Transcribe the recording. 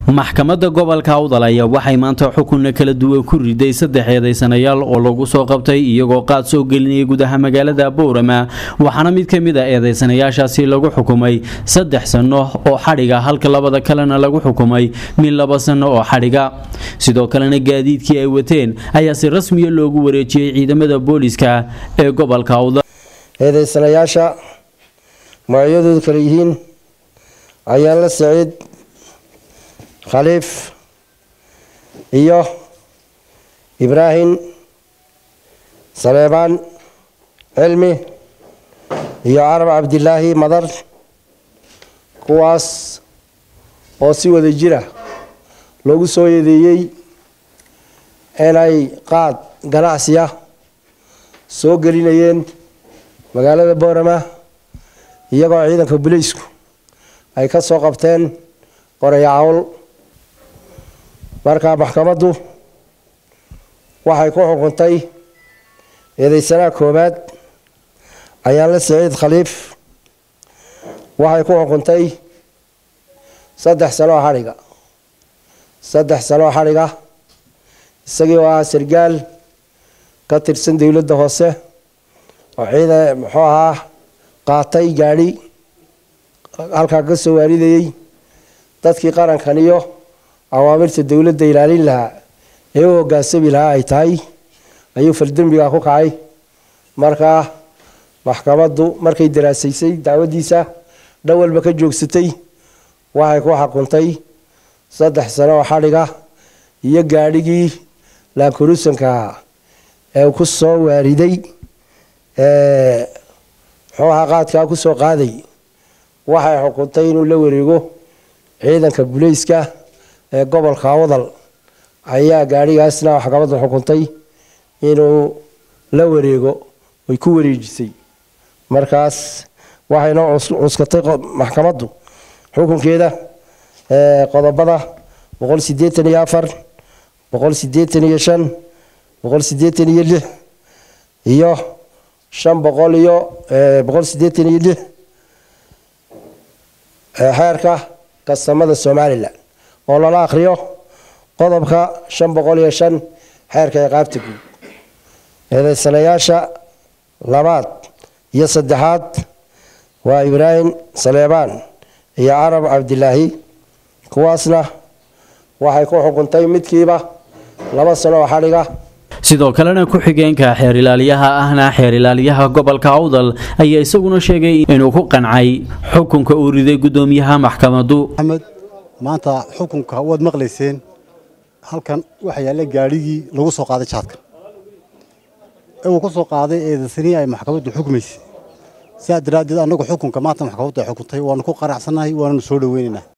maxkamadda gobolka awdal ayaa waxay maanta xukunna kala duwan ku riday saddex eedaysanayaal oo lagu soo qabtay iyagoo qaad soo gelinayay gudaha magaalada boorama waxaana mid ka mid a eedaysanayaashaasi lagu xukumay saddex sanno oo xadhiga halka labada kalena lagu xukumay mid laba sanno oo xadhiga sidoo kalena gaadiidkii ay wateen ayaa si rasmiya loogu wareejiyey ciidamada booliska ee gobolka awdal eedaysanayaasha magacyadoodu kale yihiin ayaanla saciid khaliif iyo ibraahim saleebaan cilmi iyo carab cabdilaahi madar kuwaas oo si wada jira loogu soo yeedeeyey inay qaad ganacsiya soo gelinayeen magaalada boorama iyagoo ciidanka buleysku ay ka soo qabteen qoraya cawl markaa maxkamaddu waxay ku xukuntay eedeysanaha koowaad ayaanla saciid khaliif waxay ku xukuntay saddex sanoo xadhiga saddex sanoo xadhiga isagii oo ah sargaal ka tirsan dowladda hoose oo ciidan muxuu ahaa qaatay gaadhi halkaa ka soo waaridayey dadkii qarankan iyo awaamirta dowladda ilaalin lahaa ee u hogaansami lahaa ay tahay ayuu faldembiga ku kacay markaa maxkamaddu markay daraasaysay dacwadiisa dhawalba ka joogsatay waxay ku xakuntay saddex sano oo xadhiga iyo gaadhigii laankurusanka ee ku soo waariday muxuu ahaa qaadkaa ku soo qaaday waxay xukuntay inuu la wareego ciidanka buleyska ee gobolka awdal ayaa gaadhigaasna maxkamadda xukuntay inuu la wareego ay ku wareejisay markaas waxayna cuskatay maxkamaddu xukunkeeda qodobada boqol sideetan iyo afar boqol sideetan iyo shan boqol sideetan iyo lix iyo shan boqol iyo boqol sideetan iyo lix xeerka kastamada somalilan oo lala akhriyo qodobka shan boqol iyo shan xeerka ciqaabta guud eedeysanayaasha labaad iyo saddexaad waa ibraahim saleebaan iyo carab cabdilaahi kuwaasna waxay ku xukuntay midkiiba laba sano oo xadhiga sidoo kalena ku-xigeenka xeer ilaaliyaha ahna xeer ilaaliyaha gobolka awdal ayaa isaguna sheegay inuu ku qancay xukunka uu riday gudoomiyaha maxkamadu axmed maanta xukunka waad maqlayseen halkan waxa yaalla gaadhigii lagu soo qaaday jaadka ee uu ku soo qaaday eedaysanii ay maxkamaddu xukmaysay sidaa daraaddeed annagu xukunka maanta maxkamaddu ay xukuntay waanu ku qanacsannahay waananu soo dhoweynaynaa